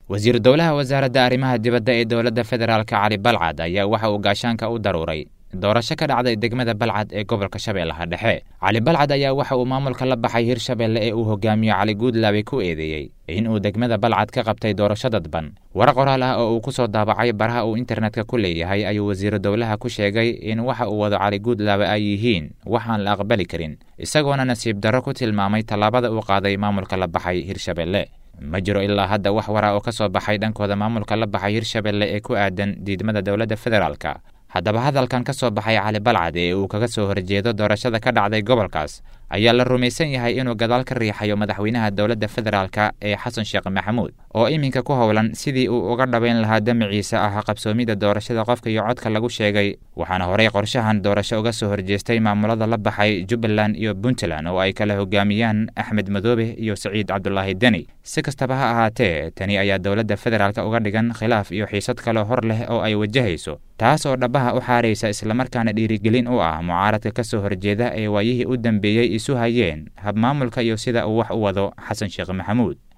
wasiiru dowlaha wasaaradda arrimaha dibadda ee dowladda federaalk cali balcad ayaa waxa uu gaashaanka u daruuray doorasho ka dhacday degmada balcad ee gobolka shabeellaha dhexe cali balcad ayaa waxa uu maamulka la baxay hirshabeelle ee uu hogaamiyo cali guudlaabe ku eedeeyey in uu degmada balcad ka qabtay doorasho dadban war qoraal ah oo uu ku soo daabacay baraha uu internetka ku leeyahay ayuu wasiiru dowlaha ku sheegay in waxa uu wado cali guudlaabe ay yihiin waxaan la aqbali karin isagoona nasiib darro ku tilmaamay tallaabada uu qaaday maamulka la baxay hirshabeelle ma jiro ilaa hadda wax wara oo ka soo baxay dhankooda maamulka la baxay hirshabeelle ee ku aadan diidmada dowladda federaalka haddaba hadalkan ka soo baxay cali balcad ee uu kaga soo horjeedo doorashada ka dhacday gobolkaas ayaa la rumaysan yahay inuu gadaal ka riixayo madaxweynaha dowladda federaalka ee xasan sheekh maxamuud oo iminka ku howlan sidii uu uga dhabayn lahaa damaciisa ah qabsoomida doorashada qofka iyo codka lagu sheegay waxaana horey qorshahan doorasho uga soo horjeestay maamulada la baxay jubbaland iyo puntland oo ay kala hogaamiyaan axmed madoobe iyo saciid cabdulaahi deni si kastaba ha ahaatee tani ayaa dowladda federaalka uga dhigan khilaaf iyo xiisad kaloo hor leh oo ay wajahayso taas oo dhabaha u xaaraysa islamarkaana dhiirigelin u ah mucaaradka ka soo horjeeda ee waayihii u dambeeyey isu hayeen habmaamulka iyo sida uu wax u wado xasan sheekh maxamuud